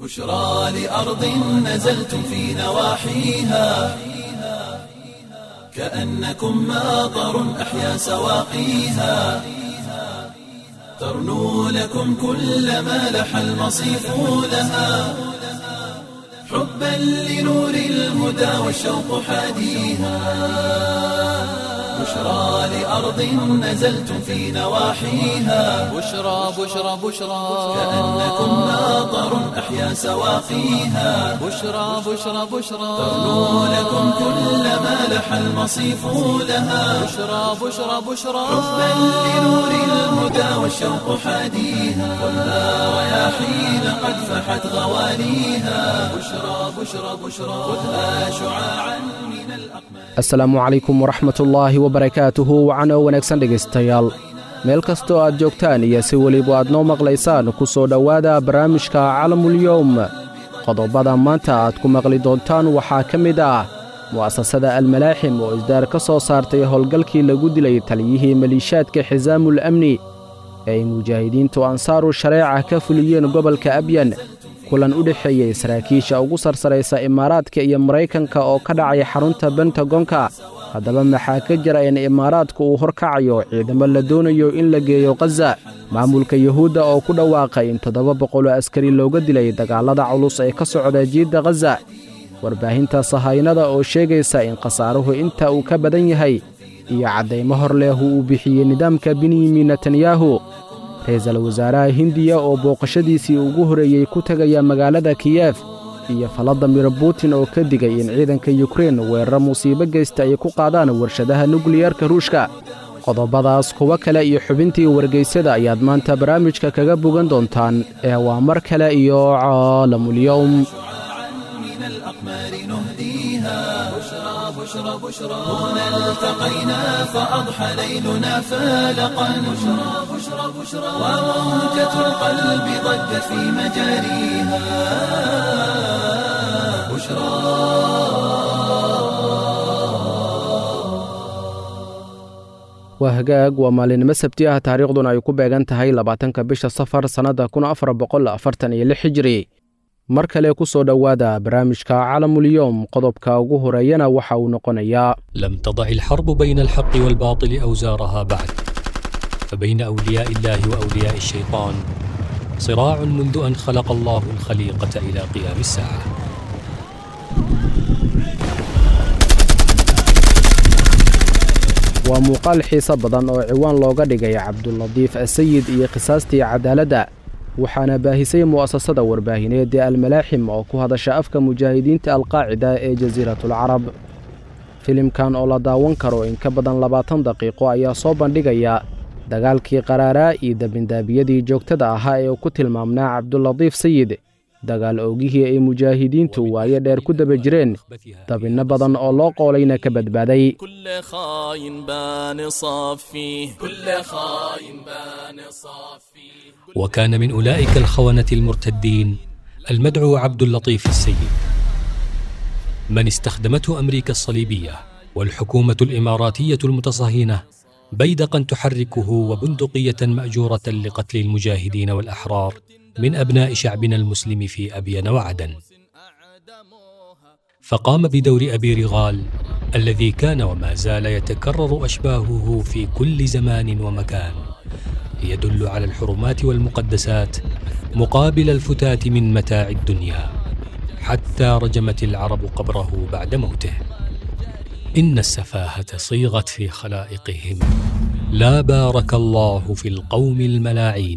بشرى لأرض نزلتم في نواحيها كأنكم ماطر أحيا سواقيها ترنو لكم كل ما لح المصيف لها حبا لنور الهدى والشوق حاديها بشرى لأرض نزلتم في نواحيها بشرى بشرى بشرى كأنكم ماطر أحيا سواقيها بشرى بشرى بشرى ترنو لكم كل ما لح المصيف لها بشرى بشرى بشرى حبا لنور الهدى والشوق حاديها والنار رياحين قد فحت غواليها بشرى بشرى بشرى خذها شعاعا من الأقمار asalaamu calaykum waraxmatullaahi wabarakaatuhu wacanoo wanaagsan dhegaystayaal meel kastoo aad joogtaan iyo si weliba aad noo maqlaysaan ku soo dhowaada barnaamijka calamulyowm qodobada maanta aad ku maqli doontaan waxaa ka mid ah mu'asasada almalaaxim oo isdaar ka soo saartay howlgalkii lagu dilay taliyihii maliishaadka xisaamul amni ee ay mujaahidiintu ansaaru shareeca ka fuliyeen gobolka abyan kulan u dhexeeyey saraakiisha ugu sarsaraysa imaaraadka iyo maraykanka oo ka dhacay xarunta bentagonka haddaba maxaa ka jira in imaaraadku uu horkacayo ciidamo la doonayo in la geeyo khaza maamulka yuhuudda oo ku dhawaaqay in toddoba boqoloo askari looga dilay dagaallada culus ee ka socda jiidda khaza warbaahinta sahaynada oo sheegaysa in khasaaruhu inta uu ka badan yahay iyo caddaymo hor leehu uu bixiyey nidaamka benyamin netanyahu ra-iisul wasaaraha hindiya oo booqashadiisii ugu horreeyey ku tegaya magaalada kiyef iyo faladimir butin oo ka digay in ciidanka yukrein weeraro musiibo geysta ay ku qaadaan warshadaha nukliyarka ruushka qodobadaas kuwo kale iyo xubintii wargeysada ayaad maanta barnaamijka kaga bogan doontaan ee waa mar kale iyo caalamulyowm من الأقمار نهديها بشرى بشرى بشرى هنا التقينا فأضحى ليلنا فالقا بشرى بشرى بشرى وموجة القلب ضجت في مجاريها بشرى waa hagaag waa maalinimo sabti ah taariikhduna ay ku beegan tahay labaatanka bisha safar sannadda kun afar boqol afartan iyo lix hijiri mar kale ku soo dhowaada barnaamijka calamulyowm qodobka ugu horeeyana waxa uu noqonayaa لم تضع الحرب بين الحق والباطل أوزارها بعد فبين أولياء الله وأولياء الشيطان صراع منذ أن خلق الله الخليقة إلى قيام الساعة waa muuqaal xiiso badan oo ciwaan looga dhigay cabduladiif asayid iyo qisaastii cadaaladda waxaana baahisay mu'asasada warbaahineed ee almalaaxim oo ku hadasha afka mujaahidiinta alqaacida ee jasiiratulcarab filimkan oo la daawan karo in ka badan labaatan daqiiqo ayaa soo bandhigaya dagaalkii qaraaraa iyo dabindaabiyadii joogtada ahaa ee ku tilmaamnaa cabduladiif sayid dagaal oogihii ay mujaahidiintu waayo dheer ku daba jireen dabinno badan oo loo qoolayna ka badbaaday كل خاين بان صفيه كل خاين بان صفيه وكان من أولئك الخونة المرتدين المدعو عبد اللطيف السيد من استخدمته أمريكا الصليبية والحكومة الإماراتية المتصهينة بيدقا تحركه وبندقية مأجورة لقتل المجاهدين والأحرار من أبناء شعبنا المسلم في أبين وعدن فقام بدور أبي رغال الذي كان وما زال يتكرر أشباهه في كل زمان ومكان يدل على الحرمات والمقدسات مقابل الفتات من متاع الدنيا حتى رجمت العرب قبره بعد موته إن السفاهة صيغت في خلائقهم لا بارك الله في القوم الملاعين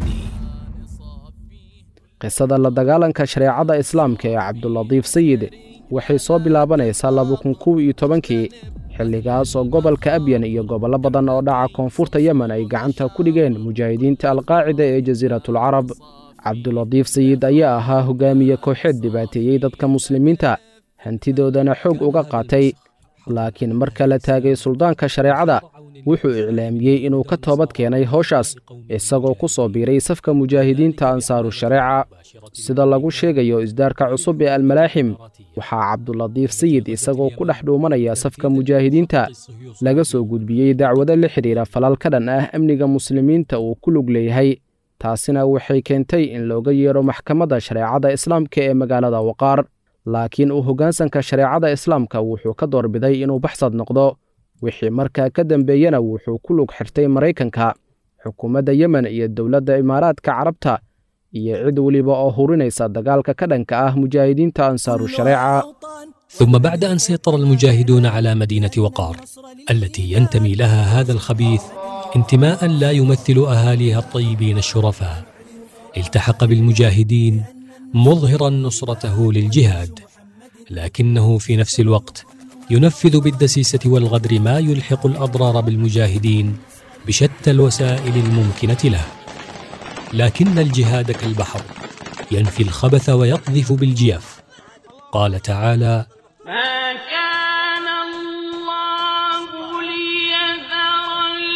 qisada la dagaalanka shareecada islaamka ee cabduladiif sayid waxay soo bilaabanaysaa laba kun kow iyo tobankii xilligaas oo gobolka abyan iyo gobollo badan oo dhaca koonfurta yemen ay gacanta ku dhigeen mujaahidiinta alqaacida ee jasiiratulcarab cabduladiif sayid ayaa ahaa hogaamiye kooxeed dhibaateeyey dadka muslimiinta hantidoodana xoog uga qaatay laakiin marka la taagay suldaanka shareecada wuxuu iclaamiyey inuu ka toobad keenay howshaas isagoo ku soo biiray safka mujaahidiinta ansaaru shareeca sida lagu sheegayo isdaarka cusub ee almalaaxim waxaa cabduladiif sayid isagoo ku dhex dhuumanaya safka mujaahidiinta laga soo gudbiyey dacwado la xidhiira falal ka dhan ah amniga muslimiinta uu ku lug leeyahay taasina waxay keentay in looga yeedho maxkamadda shareecada islaamka ee magaalada waqaar laakiin uu hoggaansanka shareecada islaamka wuxuu ka doorbiday inuu baxsad noqdo wixii markaa ka dambeeyena wuxuu ku lug xirtay maraykanka xukuumadda yemen iyo dowladda imaaraadka carabta iyo cid weliba oo hurinaysa dagaalka ka dhanka ah mujaahidiinta ansaaru shareeca ثم بعد أن سيطر المجاهدون على مدينة وقار التي ينتمي لها هذا الخبيث انتماء لا يمثل أهاليها الطيبين الشرفاء التحق بالمجاهدين مظهرا نصرته للجهاد لكنه في نفس الوقت ينفذ بالدسيسة والغدر ما يلحق الأضرار بالمجاهدين بشتى الوسائل الممكنة له لكن الجهاد كالبحر ينفي الخبث ويقذف بالجيف قال تعالى ما كان الله ليذر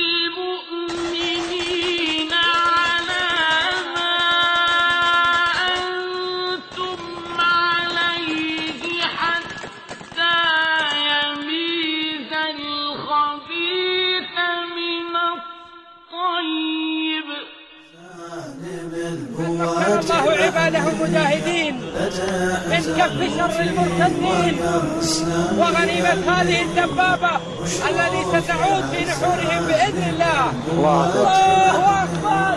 المؤمنين على ما أنتم عليه حتى يميز الخبيث من الطيب الله عباده المجاهدين من كف شر المرتدين وغنيمة هذه الدبابة التي ستعود في نحورهم بإذن الله الله أكبر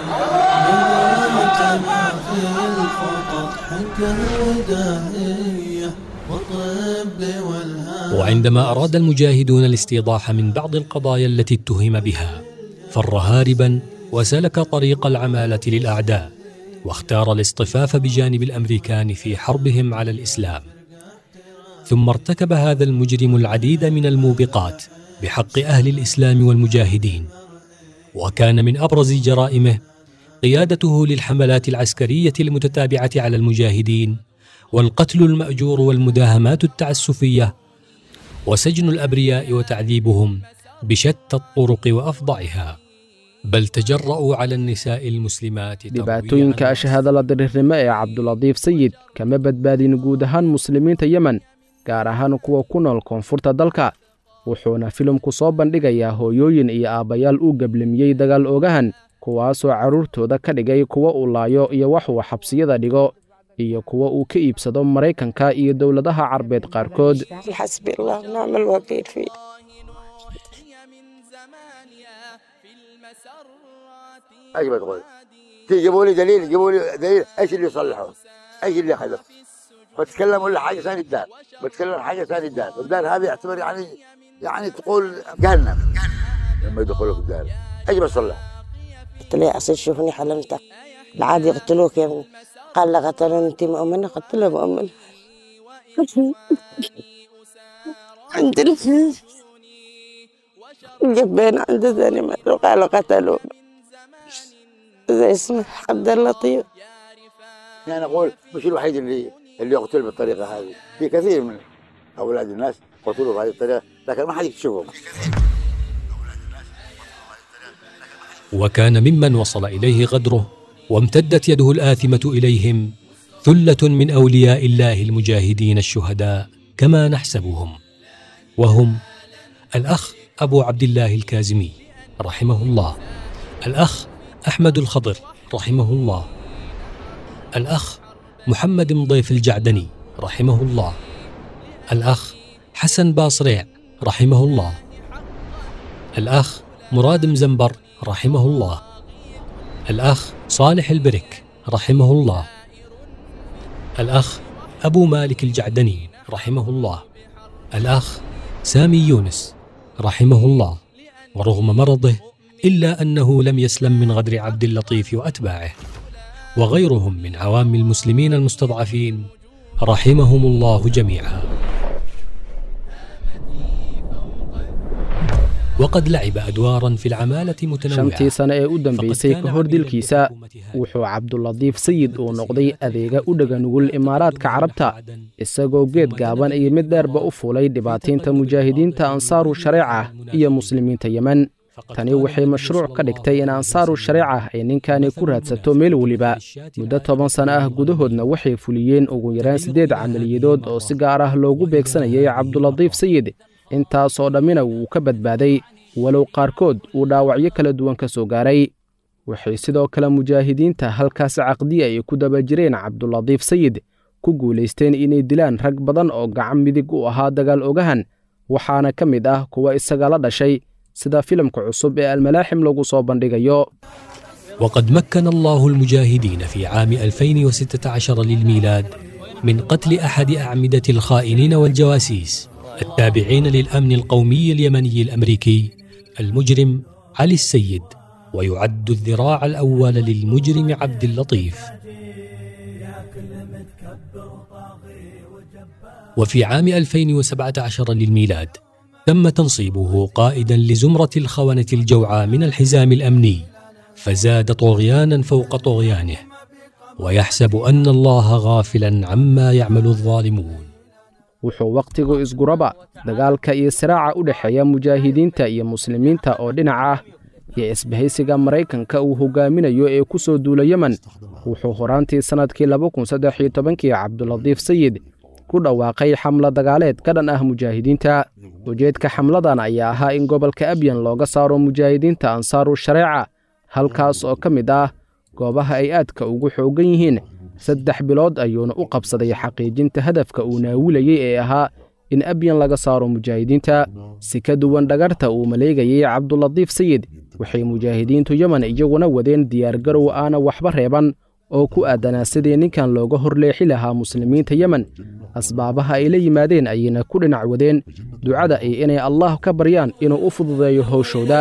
وعندما أراد المجاهدون الاستيضاح من بعض القضايا التي اتهم بها فر هاربا وسلك طريق العمالة للأعداء واختار الاصطفاف بجانب الأمريكان في حربهم على الإسلام ثم ارتكب هذا المجرم العديد من الموبقات بحق أهل الإسلام والمجاهدين وكان من أبرز جرائمه قيادته للحملات العسكرية المتتابعة على المجاهدين والقتل المأجور والمداهمات التعسفية وسجن الأبرياء وتعذيبهم بشتى الطرق وأفظعها بل تجرأوا على النساء المسلمات dhibaatooyinka ashahaada la diriirnimo ee cabduladiif sayid kama badbaadin guud ahaan muslimiinta yemen gaar ahaan kuwa ku nool koonfurta dalka wuxuuna filimku soo bandhigayaa hooyooyin iyo aabbayaal uu geblimiyey dagaal oogahan kuwaasoo carruurtooda ka dhigay kuwa uu laayo iyo wax uu xabsiyada dhigo iyo kuwa uu ka iibsado maraykanka iyo dowladaha carbeed qaarkood حسبي الله ونعم الوكيل فيه ايش بتقول؟ تجيبوا لي دليل جيبوا لي دليل ايش اللي يصلحه؟ ايش اللي خلف؟ بتكلم ولا حاجه ثانيه الدار بتكلم حاجه ثانيه الدار الدار هذه يعتبر يعني يعني تقول جهنم لما يدخلوا في الدار ايش بصلح؟ قلت له يا أصل شوفني حلمت العادي يقتلوك يا ابني قال لا قتلوني انت مؤمنة قلت له مؤمنة عند ال- جبين عند ثاني مرة قالوا قتلوا زي اسمه عبد اللطيف يعني اقول مش الوحيد اللي اللي يقتل بالطريقه هذه في كثير من اولاد الناس قتلوا بهذه الطريقه لكن ما حد يكتشفهم وكان ممن وصل إليه غدره وامتدت يده الآثمة إليهم ثلة من أولياء الله المجاهدين الشهداء كما نحسبهم وهم الأخ أبو عبد الله الكازمي رحمه الله الأخ أحمد الخضر رحمه الله الأخ محمد مضيف الجعدني رحمه الله الأخ حسن باصريع رحمه الله الأخ مراد مزنبر رحمه الله الأخ صالح البرك رحمه الله الأخ أبو مالك الجعدني رحمه الله الأخ سامي يونس رحمه الله ورغم مرضه إلا أنه لم يسلم من غدر عبد اللطيف وأتباعه وغيرهم من عوام المسلمين المستضعفين رحمهم الله جميعا وقد لعب أدوارا في العمالة متنوعة shantii sane ee u dambeysay ka hor dilkiisa wuxuu cabduladiif sayid uu noqday adeega u dhega nugul imaaraadka carabta isagoo geed gaaban iyo mid dheerba u fuulay dhibaataynta mujaahidiinta ansaaru shareeca iyo muslimiinta yemen tani waxay mashruuc ka dhigtay in ansaaru shareeca ay ninkani ku raadsato meel weliba muddo toban sano ah gudahoodna waxay fuliyeen ugu yaraan siddeed camaliyadood oo si gaar ah loogu beegsanayay cabduladiif sayid intaasoo dhammina wuu ka badbaaday walow qaarkood uu dhaawacyo kala duwan ka soo gaaray waxay sidoo kale mujaahidiinta halkaas caqdiya ay ku daba jireen cabduladiif sayid ku guulaysteen inay dilaan rag badan oo gacan midig u ahaa dagaal ogahan waxaana ka mid ah kuwa isaga la dhashay sida filimka cusub ee almalaaxim lagu soo bandhigayo وقد مكن الله المجاهدين في عام 2016 للميلاد من قتل أحد أعمدة الخائنين والجواسيس التابعين للأمن القومي اليمني الأمريكي المجرم علي السيد ويعد الذراع الأول للمجرم عبد اللطيف وفي عام 2017 للميلاد تم تنصيبه قائدا لزمرة الخونة الجوعى من الحزام الأمني فزاد طغيانا فوق طغيانه ويحسب أن الله غافلا عما يعمل الظالمون wuxuu wakhtigu isguraba dagaalka iyo siraaca u dhexeeya mujaahidiinta iyo muslimiinta oo dhinac ah iyo isbahaysiga maraykanka uu hogaaminayo ee ku soo duula yemen wuxuu horaantii sannadkii labakunsaddexiytobankii cabduladiif sayid ku dhawaaqay xamla dagaaleed ka dhan ah mujaahidiinta ujeedka xamladan ayaa ahaa in gobolka abyan looga saaro mujaahidiinta ansaaru shareeca halkaas oo ka mid ah goobaha ay aadka ugu xooggan yihiin saddex bilood ayuuna u qabsaday xaqiijinta hadafka uu naawilayey ee ahaa in abyan laga saaro mujaahidiinta si ka duwan dhagarta uu maleegayey cabduladiif sayid waxay mujaahidiintu yemen iyaguna wadeen diyaargarow aana waxba reeban oo ku aadanaa sidii ninkan looga horleexi lahaa muslimiinta yemen asbaabaha ay la yimaadeen ayayna ku dhinac wadeen ducada ay inay allah ka baryaan inuu u fududeeyo howshooda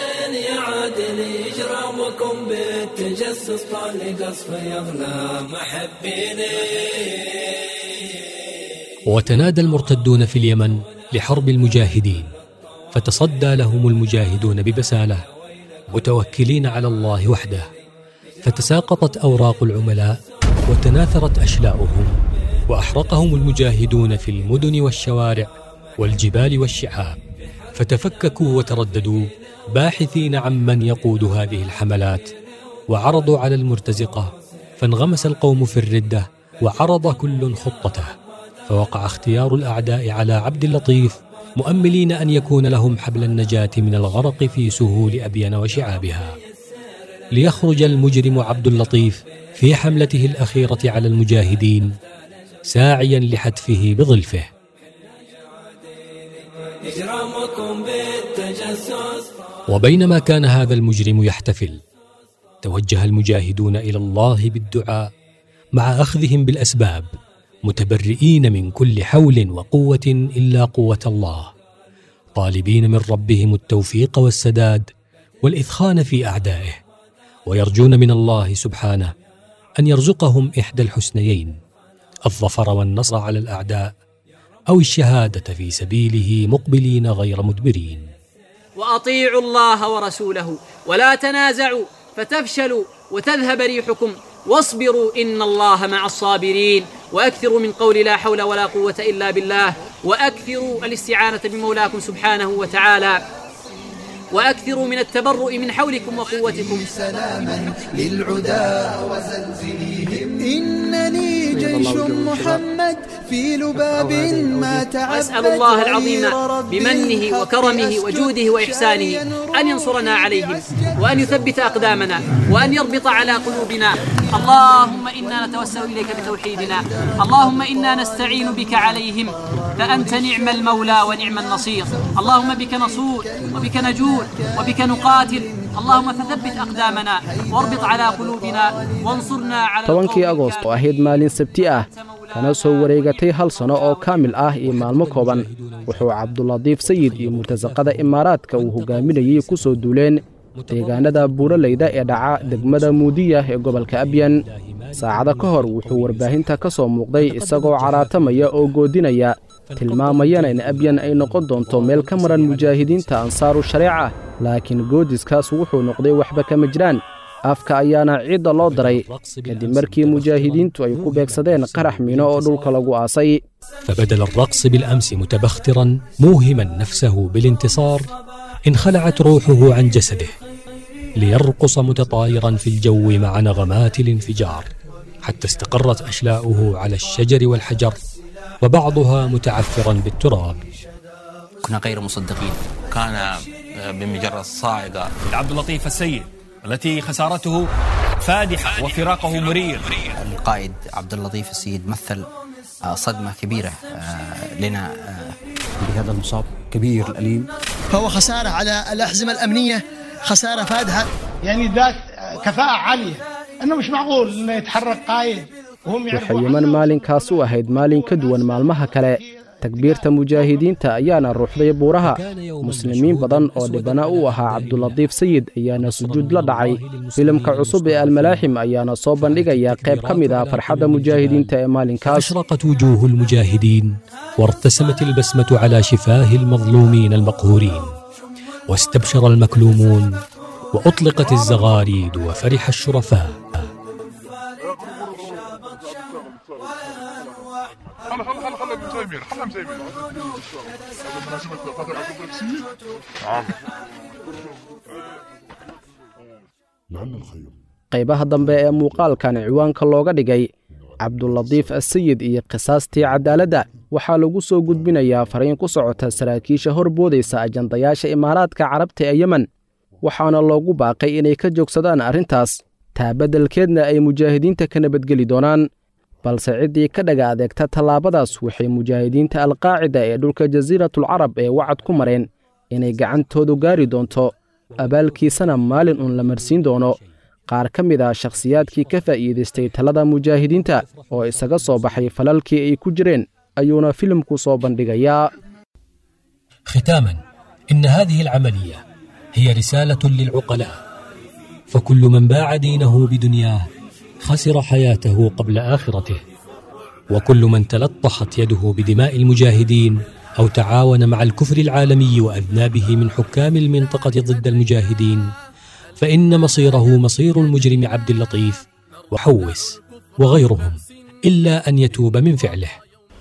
بالتجسس طال قصف يغلى محبيني وتنادى المرتدون في اليمن لحرب المجاهدين فتصدى لهم المجاهدون ببساله متوكلين على الله وحده فتساقطت اوراق العملاء وتناثرت اشلاؤهم واحرقهم المجاهدون في المدن والشوارع والجبال والشعاب فتفككوا وترددوا باحثين عمن يقود هذه الحملات وعرضوا على المرتزقه فانغمس القوم في الرده وعرض كل خطته فوقع اختيار الاعداء على عبد اللطيف مؤملين ان يكون لهم حبل النجاه من الغرق في سهول ابين وشعابها ليخرج المجرم عبد اللطيف في حملته الاخيره على المجاهدين ساعيا لحتفه بظلفه إجرامكم بالتجسس وبينما كان هذا المجرم يحتفل توجه المجاهدون الى الله بالدعاء مع اخذهم بالاسباب متبرئين من كل حول وقوه الا قوه الله طالبين من ربهم التوفيق والسداد والاثخان في اعدائه ويرجون من الله سبحانه ان يرزقهم احدى الحسنيين الظفر والنصر على الاعداء او الشهاده في سبيله مقبلين غير مدبرين واطيعوا الله ورسوله ولا تنازعوا فتفشلوا وتذهب ريحكم واصبروا ان الله مع الصابرين واكثروا من قول لا حول ولا قوه الا بالله واكثروا الاستعانه بمولاكم سبحانه وتعالى واكثروا من التبرؤ من حولكم وقوتكم سلاما للعدا وزلزلهم إنني جيش محمد في لباب ما تعبد أسأل الله العظيم غير رب بمنه الحق وكرمه أسجد وجوده وإحسانه شاريا أن ينصرنا عليهم وأن يثبت أقدامنا وأن يربط على قلوبنا اللهم إنا نتوسل إليك بتوحيدنا اللهم إنا نستعين بك عليهم فأنت نعم المولى ونعم النصير اللهم بك نصور وبك نجول وبك نقاتل اللهم فثبت أقدامنا واربط على قلوبنا وانصرنا على tobankii القوم agoost oo ahayd maalin sabti ah kana soo wareegatay hal sano oo kaamil ah iyo maalmo kooban wuxuu cabduladiif sayid iyo murtasaqada imaaraadka uu hogaaminayey ku soo duuleen deegaanada buuraleyda ee dhaca degmada muudiya ee gobolka abyan saacado ka hor wuxuu warbaahinta ka soo muuqday isagoo caraatamaya oo goodinaya tilmaamayana in abyan ay noqon doonto meel ka maran mujaahidiinta ansaaru shareeca laakiin goodiskaas wuxuu noqday waxba kama jiraan afka ayaana ciidda loo daray kadib markii mujaahidiintu ay ku beegsadeen qarax miino oo dhulka lagu aasay فبدل الرقص بالامس متبخترا موهما نفسه بالانتصار انخلعت روحه عن جسده ليرقص متطايرا في الجو مع نغمات الانفجار حتى استقرت اشلاؤه على الشجر والحجر وبعضها متعفرا بالتراب كنا غير مصدقين كان بمجرد صاعقة عبد اللطيف السيد التي خسارته فادحة وفراقه مرير القائد عبد اللطيف السيد مثل صدمة كبيرة لنا بهذا المصاب كبير الأليم فهو خسارة على الأحزمة الأمنية خسارة فادحة يعني ذات كفاءة عالية أنه مش معقول أنه يتحرك قائد وهم waxay yeman maalinkaas u ahayd maalin ka duwan maalmaha kale takbiirta mujaahidiinta ayaana ruuxday buuraha muslimiin badan oo dhibana u ahaa cabdulatiif sayid ayaana sujuud la dhacay filimka cusub ee almalaaxim ayaana soo bandhigaya qayb ka mid ah farxadda mujaahidiinta ee maalinkaas أشرقت وجوه المجاهدين وارتسمت البسمة على شفاه المظلومين المقهورين واستبشر المكلومون وأطلقت الزغاريد وفرح الشرفاء خلا خلا خلا خلا مسايمين خلا مسايمين هذا مناسبة فترة التفسير نعم لأن الخير qaybaha dambe ee muuqaalkan ciwaanka looga dhigay cabdulatiif asayid iyo qisaastii cadaaladda waxaa lagu soo gudbinayaa fariin ku socota saraakiisha horboodaysa ajandayaasha imaaraadka carabta ee yemen waxaana loogu baaqay inay ka joogsadaan arrintaas taa beddelkeedna ay mujaahidiinta ka nabadgeli doonaan balse ciddii ka dhaga adeegta tallaabadaas waxay mujaahidiinta alqaacida ee dhulka jasiiratul carab ee wacad ku mareen inay gacantoodu gaari doonto abaalkiisana maalin uun la marsiin doono qaar ka mid ah shakhsiyaadkii ka faa'iidaystay talada mujaahidiinta oo isaga soo baxay falalkii ay ku jireen ayuuna filimku soo bandhigayaa ختاما إن هذه العملية هي رسالة للعقلاء فكل من باع دينه بدنياه خسر حياته قبل آخرته وكل من تلطخت يده بدماء المجاهدين أو تعاون مع الكفر العالمي وأذنابه من حكام المنطقة ضد المجاهدين فإن مصيره مصير المجرم عبد اللطيف وحوس وغيرهم إلا أن يتوب من فعله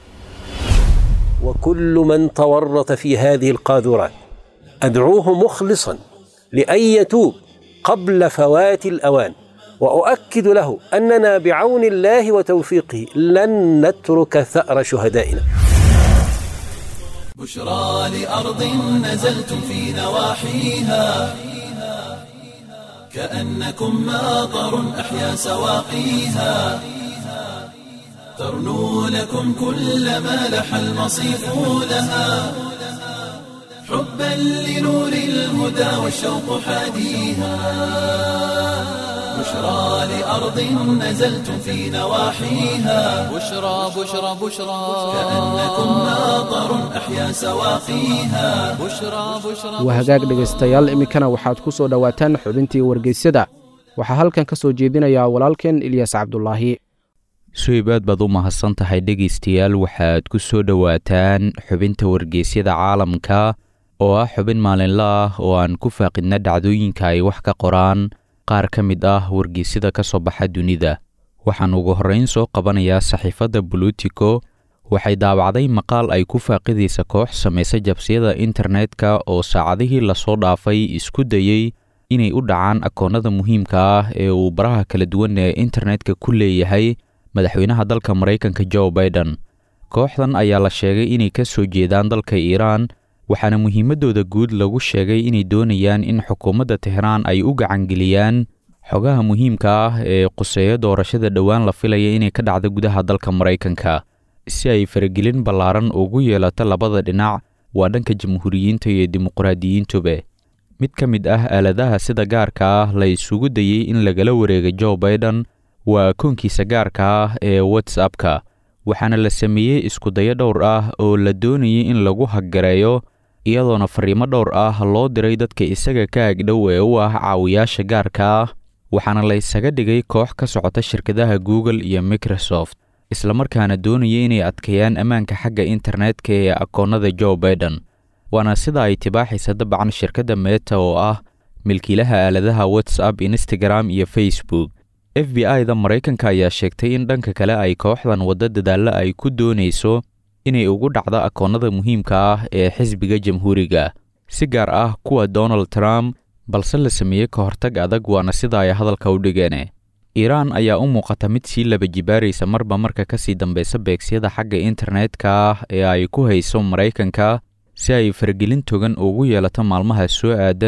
وكل من تورط في هذه القاذورات أدعوه مخلصا لأن يتوب قبل فوات الأوان وأؤكد له أننا بعون الله وتوفيقه لن نترك ثأر شهدائنا بشرى لأرض نزلتم في نواحيها كأنكم ماطر أحيا سواقيها ترنو لكم كل ما لح المصيف لها حبا لنور الهدى والشوق حاديها بشرى لأرض نزلتم في نواحيها بشرى بشرى بشرى كأنكم ماطر أحيا سواقيها بشرى بشرى waa hagaag dhegaystayaal iminkana waxaad ku soo dhowaataan xubintii wargeysyada waxaa halkan ka soo jeedinayaa walaalkeen ilyas cabdulaahi suhib aad baad u mahadsan tahay dhegaystayaal waxaad ku soo dhowaataan xubinta wargeysyada caalamka oo ah xubin maalinle ah oo aan ku faaqidna dhacdooyinka ay wax ka qoraan qaar ka mid ah wargeysyada ka soo baxa dunida waxaan ugu horrayn soo qabanayaa saxiifadda bolitico waxay daabacday maqaal ay ku faaqidaysa koox samaysa jabsiyada internetka oo saacadihii lasoo dhaafay isku dayey inay u dhacaan akoonnada muhiimka ah ee uu baraha kala duwan ee internetka ku leeyahay madaxweynaha dalka maraykanka joe baiden kooxdan ayaa la sheegay inay ka soo jeedaan dalka iiraan waxaana muhiimaddooda guud lagu sheegay inay doonayaan in xukuumadda tehraan ay u gacangeliyaan xogaha muhiimka ah ee quseeyo doorashada dhowaan la filaya inay ka dhacdo gudaha dalka maraykanka si ay faragelin ballaaran ugu yeelato labada dhinac waa dhanka jamhuuriyiinta iyo dimuqraadiyiintuba mid ka mid ah aaladaha sida gaarka ah la isugu dayey in lagala wareega joe baiden waa koonkiisa gaarka ah ee whatsappka waxaana la sameeyey iskudayo dhowr ah oo la doonayay in lagu haggareeyo iyadoona fariimo dhowr ah loo diray dadka isaga ka agdhow ee u ah caawiyaasha gaarka ah waxaana la isaga dhigay koox ka socota shirkadaha google iyo microsoft islamarkaana doonaya inay adkeeyaan ammaanka xagga internetka ee akoonnada joe baiden waana sida ay tibaaxaysa dabcan shirkadda meta oo ah milkiilaha aaladaha whatsapp instagram iyo facebook f b i-da maraykanka ayaa sheegtay in dhanka kale ay kooxdan waddo dadaallo ay ku doonayso inay ugu dhacdo akoonnada muhiimka ah ee xisbiga jamhuuriga si gaar ah kuwa donald trump balse la sameeyey ka hortag adag waana sida ay hadalka u dhigeen iiraan ayaa u muuqata mid sii laba jibaaraysa marba marka ka sii dambaysa beegsiyada xagga internetka ah ee ay ku hayso maraykanka si ay fargelin togan ugu yeelato maalmaha soo aadan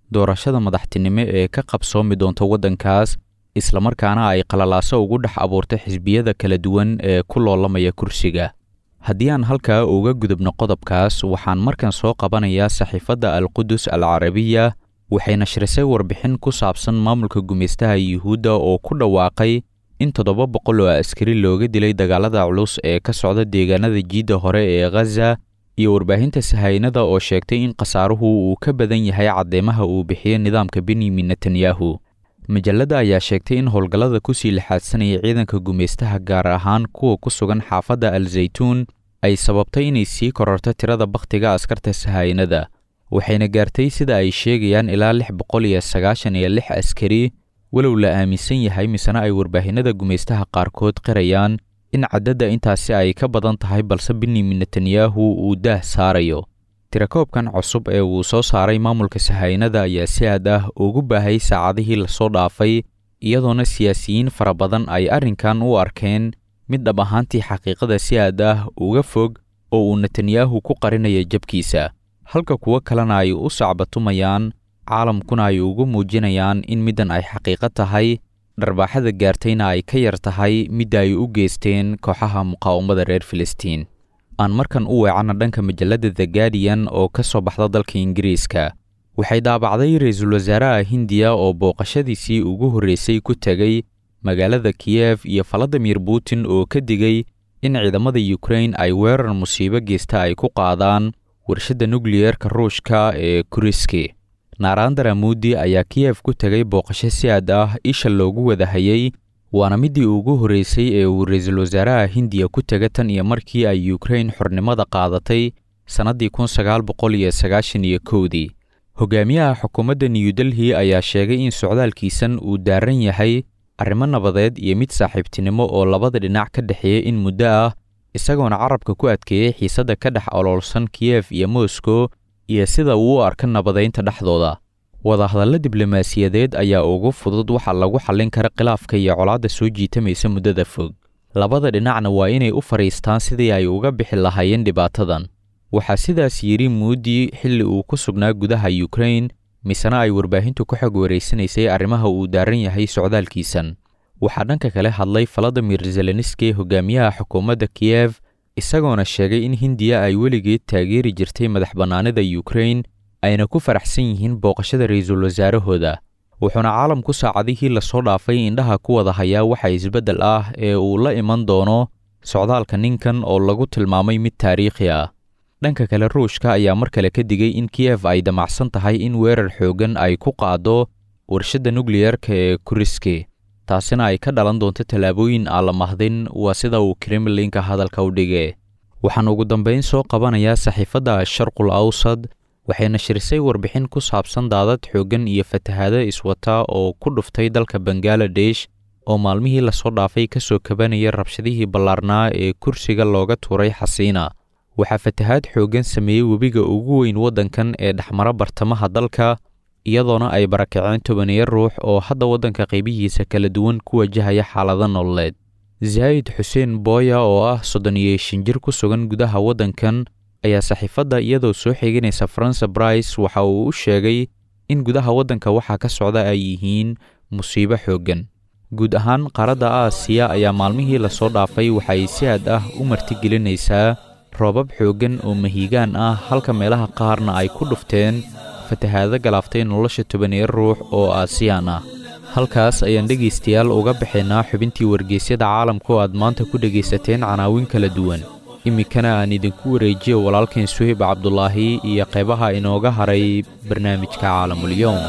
doorashada madaxtinimo ee ka qabsoomi doonta waddankaas islamarkaana ay qalalaaso ugu dhex abuurtay xisbiyada kala duwan ee ku loolamaya kursiga haddii aan halkaa uga gudubno qodobkaas waxaan markan soo qabanayaa saxiifadda alqudus al carabiya waxay nashrisay warbixin ku saabsan maamulka gumaystaha yuhuudda oo ku dhawaaqay in toddoba boqol oo askari looga dilay dagaalada culus ee ka socda deegaanada jiidda hore ee khaza iyo warbaahinta sahaynada oo sheegtay in khasaaruhu uu ka badan yahay caddeemaha uu bixiyo nidaamka benyamin netanyahu majalladda ayaa sheegtay in howlgallada kusii lixaadsanaya ciidanka gumaystaha gaar ahaan kuwa ku sugan xaafadda al zaytuun ay sababtay inay sii kororto tirada bakhtiga askarta sahaynada waxayna gaartay sida ay sheegayaan ilaa lix boqol iyo sagaashan iyo lix askari walow la aaminsan yahay misena ay warbaahinada gumaystaha qaarkood qirayaan in caddadda intaasi ay ka badan tahay balse benyamin netanyahu uu daah saarayo tirakoobkan cusub ee uu soo saaray maamulka sahaynada ayaa si aad ah ugu baahay saacadihii lasoo dhaafay iyadoona siyaasiyiin fara badan ay arrinkan u arkeen mid dhab ahaantii xaqiiqada si aad ah uga fog oo uu netanyahu ku qarinayo jabkiisa halka kuwo kalena ay u sacbatumayaan caalamkuna ay ugu muujinayaan in middan ay xaqiiqo tahay dharbaaxada gaartayna ay ka yar tahay midda ay u geysteen kooxaha muqaawamada reer filistiin aan markan u weecanna dhanka majalladda the guardian oo ka soo baxda dalka ingiriiska waxay daabacday ra-iisul wasaaraha hindiya oo booqashadiisii ugu horreysay ku tegay magaalada kiyef iyo valadimir putin oo ka digay in ciidamada yukrain ay weerar musiibo geysta ay ku qaadaan warshadda nukliyeerka ruushka ee kuriski naarandara muudi ayaa kiyef ku tegay booqasho si aad ah isha loogu wada hayay waana middii ugu horreysay ee uu ra-iisul wasaaraha hindiya ku tega tan iyo markii ay yukrain xornimada qaadatay sannaddii kun sagaal boqol iyo sagaashan iyo kowdii hogaamiyaha xukuumadda new delhi ayaa sheegay in socdaalkiisan uu daaran yahay arrimo nabadeed iyo mid saaxiibtinimo oo labada dhinac ka dhexeeya in muddo ah isagoona carabka ku adkeeyey xiisadda ka dhex oloolsan kiyef iyo moscow iyo sida uu u arka nabadaynta dhexdooda wadahadallo diblomaasiyadeed ayaa ugu fudud waxa lagu xallin kara khilaafka iyo colaadda soo jiitamaysa muddada fog labada dhinacna waa inay u fadhiistaan sidii ay uga bixi lahaayeen dhibaatadan waxaa sidaas yidhi muudi xilli uu ku sugnaa gudaha yukrain misena ay warbaahintu ku xog wareysanaysay arrimaha uu daaran yahay socdaalkiisan waxaa dhanka kale hadlay valadimir zelenski hogaamiyaha xukuumadda kiyef isagoona sheegay in hindiya ay weligeed taageeri jirtay madax bannaanida yukrain ayna ku faraxsan yihiin booqashada ra-iisul wasaarahooda wuxuuna caalamku saacadihii lasoo dhaafay indhaha ku wada hayaa waxa isbeddel ah ee uu la iman doono socdaalka ninkan oo lagu tilmaamay mid taariikhi ah dhanka kale ruushka ayaa mar kale ka digay in kiyef ay damacsan tahay in weerar xooggan ay ku qaado warshadda nukliyerka ee kuriski taasina ay ka dhalan doonto tallaabooyin aan la mahdin waa sida uu kremlinka hadalka u dhige waxaan ugu dambayn soo qabanayaa saxiifadda sharqul awsad waxay nashirisay warbixin ku saabsan daadad xooggan iyo fatahaado iswata oo ku dhuftay dalka bangaladesh oo maalmihii lasoo dhaafay ka soo kabanaya rabshadihii ballaarnaa ee kursiga looga tuuray xasiina waxaa fatahaad xooggan sameeyey webiga ugu weyn waddankan ee dhexmara bartamaha dalka iyadoona ay barakaceen tobaniyo ruux oo hadda waddanka qaybihiisa kala duwan ku wajahaya xaalado nololeed zaa'id xuseen booya oo ah soddon iyo shan jir ku sugan gudaha waddankan ayaa saxiifadda iyadoo soo xiganaysa faransa brice waxa uu u sheegay in gudaha waddanka waxaa ka socda ay yihiin musiibo xooggan guud ahaan qaaradda aasiya ayaa maalmihii lasoo dhaafay waxay si aad ah u martigelinaysaa roobab xooggan oo mahiigaan ah halka meelaha qaarna ay ku dhufteen fatahaado galaaftay nolosha tobaniyo ruux oo aasiyaan ah halkaas ayaan dhegaystayaal uga baxaynaa xubintii wargeysyada caalamka oo aad maanta ku dhegaysateen canaawin kala duwan iminkana aan idinku wareejiyo walaalkan suhib cabdulaahi iyo qaybaha inooga haray barnaamijka caalamulyoom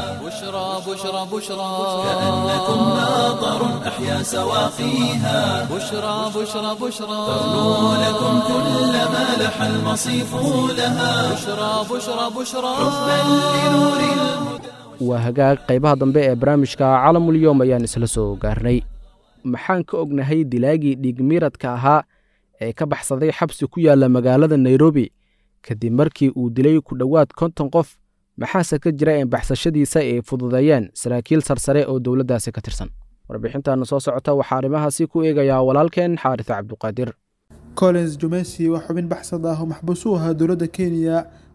بشرى بشرى كأنكم ناظر أحيا سواقيها بشرى بشرى بشرى تغنو لكم كل ما لح المصيف لها بشرى بشرى بشرى حبا لنور الهدى waa hagaag qaybaha dambe ee barnaamijka caalamulyoom ayaan isla soo gaarnay maxaan ka ognahay dilaagii dhiigmiiradka ahaa ee ka baxsaday xabsi ku yaalla magaalada nairobi kadib markii uu dilay ku dhowaad konton qof maxaase ka jira in baxsashadiisa ay fududeeyeen saraakiil sarsare oo dowladdaasi ka tirsan warbixintaana soo socota waxaa arrimahaasi ku eegayaa walaalkeen xaaris cabduqaadir collins jumesi waa xubin baxsad ah oo maxbuus u ahaa dowladda kenya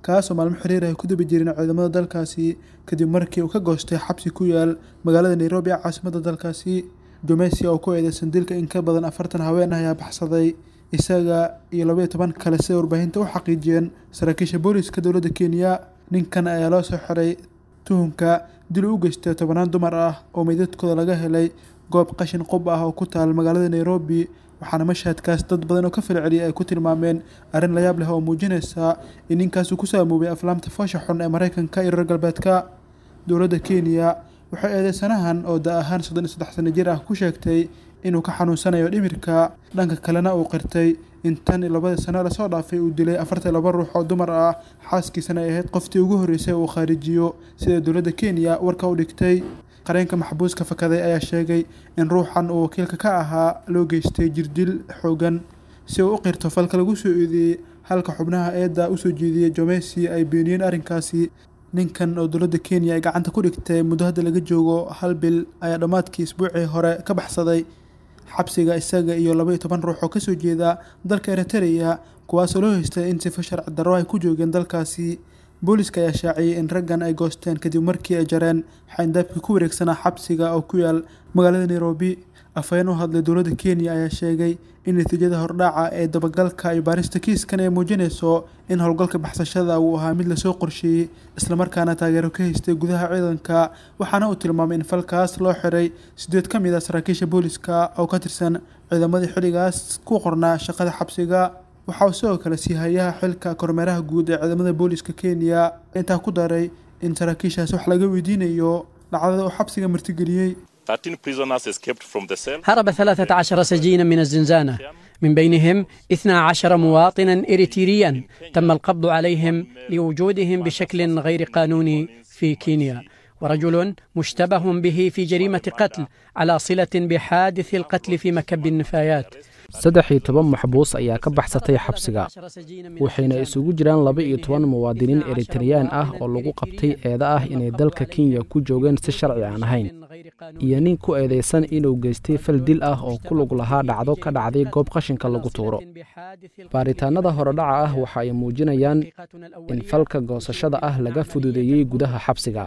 kaasoo maalmo xiriir ay ku dabi jireen ciidamada dalkaasi kadib markii uu ka goostay xabsi ku yaal magaalada nairobi ee caasimadda dalkaasi jomesi oo ku eedeysan dilka in ka badan afartan haween ah ayaa baxsaday isaga iyo labaiyo toban kale siday warbaahinta u xaqiijiyeen saraakiisha booliska dowladda kenya ninkan ayaa loo soo xiray tuhunka dil u geystay tobanaan dumar ah oo meydadkooda laga helay goob qashin qub ah oo ku taal magaalada nairobi waxaana mashhadkaas dad badan oo ka falceliyay ay ku tilmaameen arrin layaab leh oo muujinaysa in ninkaasuu ku saamoobay aflaamta foosha xun ee maraykanka iyo reer galbeedka dowladda kenya waxay eedeysanahan oo da ahaan soddon iyo saddex sano jir ah ku sheegtay inuu ka xanuunsanayo dhimirka dhanka kalena uu qirtay in tan iyo labadii sano lasoo dhaafay uu dilay afartan laba ruux oo dumar ah xaaskiisana ay ahayd qoftii ugu horreysay uu khaarijiyo sida dowladda kenya warka u dhigtay qareenka maxbuuska fakaday ayaa sheegay in ruuxan uu wakiilka ka ahaa loo geystay jirdil xoogan si uu u qirto falka lagu soo eedeeyey halka xubnaha eedda usoo jeediyey jomesi ay beeniyeen arrinkaasi ninkan oo dowladda kenya ay gacanta ku dhigtay muddo hadda laga joogo hal bil ayaa dhammaadkii isbuucii hore ka baxsaday xabsiga isaga iyo laba iyo toban ruux oo kasoo jeeda dalka eritrea kuwaasoo loo haystay in sifo sharci darro ay ku joogeen dalkaasi booliska ayaa shaaciyey in raggan ay goosteen kadib markii ay jareen xayndaabkii ku wareegsanaa xabsiga oo ku yaal magaalada nairobi afhayeen u hadlay dowladda kenya ayaa sheegay in natiijada hordhaaca ee dabagalka iyo baarista kiiskan ay muujinayso in howlgalka baxsashada uu ahaa mid lasoo qorsheeyey islamarkaana taageero ka haystay gudaha ciidanka waxaana uu tilmaamay in falkaas loo xiray sideed ka mid a saraakiisha booliska oo ka tirsan ciidamadii xilligaas ku qornaa shaqada xabsiga waxa uu sidoo kale sii hayaha xilka kormeeraha guud ee ciidamada booliska kenya intaa ku daray in saraakiishaas wax laga weydiinayo dhacdada uu xabsiga martigeliyey 13 prisoners escaped from the cell. هرب 13 سجينا من الزنزانة من بينهم 12 مواطنا إريتريا تم القبض عليهم لوجودهم بشكل غير قانوني في كينيا ورجل مشتبه به في جريمة قتل على صلة بحادث القتل في مكب النفايات saddex iyo toban maxbuus ayaa ka baxsatay xabsiga waxayna isugu jiraan laba iyo toban muwaadiniin eritreyaan ah oo lagu qabtay eeda ah inay dalka kenya ku joogeen si sharci aan ahayn iyo nin ku eedeysan inuu geystay fal dil ah oo ku lug lahaa dhacdo ka dhacday goob qashinka lagu tuuro baaritaanada horedhaca ah waxa ay muujinayaan in falka goosashada ah laga fududeeyey gudaha xabsiga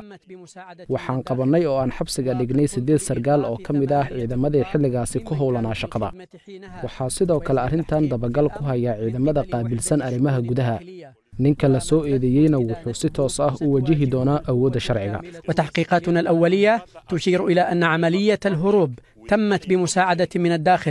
waxaan qabannay oo aan xabsiga dhignay siddeed sargaal oo ka mid ah ciidamadii xilligaasi ku howlanaa shaqada waxaa sidoo kale arrintan dabagal ku hayaa ciidamada qaabilsan arrimaha gudaha ninka la soo eedeeyeyna wuxuu si toos ah u wajihi doonaa awoodda sharciga وتحقيقاتنا الأولية تشير إلى أن عملية الهروب تمت بمساعدة من الداخل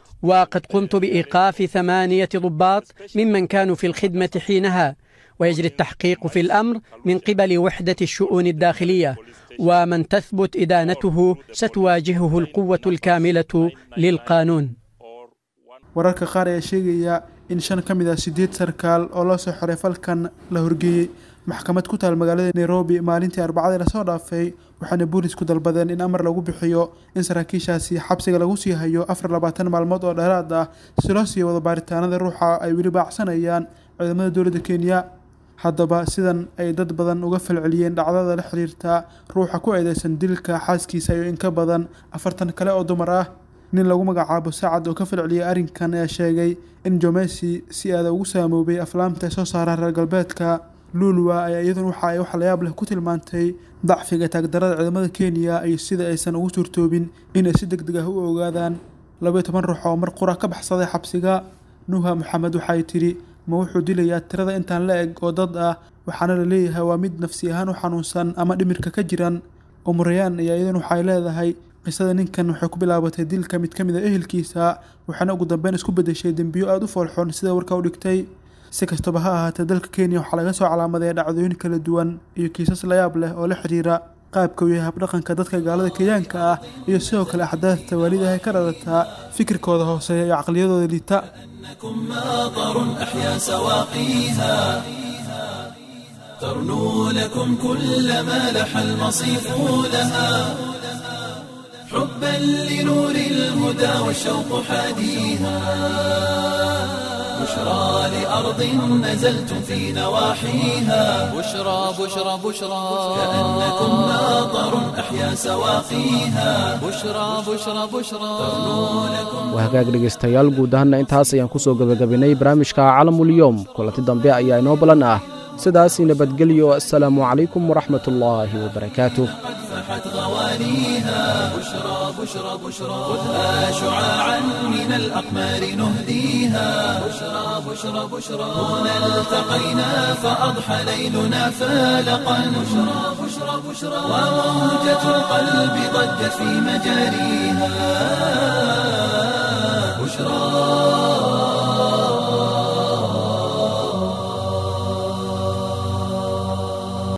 وقد قمت بإيقاف ثمانية ضباط ممن كانوا في الخدمة حينها ويجري التحقيق في الأمر من قبل وحدة الشؤون الداخلية ومن تثبت إدانته ستواجهه القوة الكاملة للقانون wararka qaar ayaa sheegaya in shan ka mid ah sideed sarkaal oo loo soo xiray falkan la horgeeyey maxkamad ku taal magaalada nairobi maalintii arbacadii lasoo dhaafay waxaana boolisku dalbadeen in amar lagu bixiyo in saraakiishaasi xabsiga lagu sii hayo afar labaatan maalmood oo dheeraad ah si loo sii wado baaritaanada ruuxa ay weli baacsanayaan ciidamada dowladda kenya haddaba sidan ay dad badan uga falceliyeen dhacdada la xiriirta ruuxa ku eedeysan dilka xaaskiisa iyo in ka badan afartan kale oo dumar ah nin lagu magacaabo sacad oo ka falceliyay arrinkan ayaa sheegay in jomesi si aada ugu saamoobay aflaamta ay soo saaraan reer galbeedka luulwa ayaa iyaduna waxa ay wax layaab leh ku tilmaantay dacfiga taagdarada ciidamada kenya iyo sida aysan ugu suurtoobin inay si deg deg ah u ogaadaan labaiyo toban ruux oo mar qura ka baxsaday xabsiga nuha maxamed waxay tidhi ma wuxuu dilayaa tirada intaan la eg oo dad ah waxaana la leeyahay waa mid nafsi ahaan u xanuunsan ama dhimirka ka jiran umurayaan ayaa iyaduna waxay leedahay qisada ninkan waxay ku bilaabatay dilka mid ka mid a ehelkiisa waxaana ugu dambeyn isku bedeshay dembiyo aada u foolxoon sida warka u dhigtay si kastaba ha ahaatee dalka kenya waxaa laga soo calaamadeeya dhacdooyin kala duwan iyo kiisas layaab leh oo la xiriira qaabka uu yahay habdhaqanka dadka gaalada kenyaanka ah iyo sidoo kale axdaadta waalidaha ka dhalataa fikirkooda hooseeya iyo caqliyadooda liita ماطر أحيا سواقيها ترنو لكم كل ما لح المصيف لها حبا لنور الهدى والشوق حاديها بشرى لأرض نزلتم في نواحيها بشرى بشرى بشرى كأنكم ماطر أحيا سواقيها بشرى بشرى بشرى waa hagaag dhegaystayaal guud ahaanna intaas ayaan ku soo gebagabaynay barnaamijka calamulyoom kulanti dambe ayaa inoo balan ah sidaasii nabadgelyo assalaamu calaykum waraxmat ullaahi wabarakaatuh فاحت غوانيها بشرى بشرى بشرى خذها شعاعا من الأقمار نهديها بشرى بشرى بشرى هنا التقينا فأضحى ليلنا فالقا بشرى بشرى بشرى وموجة القلب ضجت في مجاريها بشرى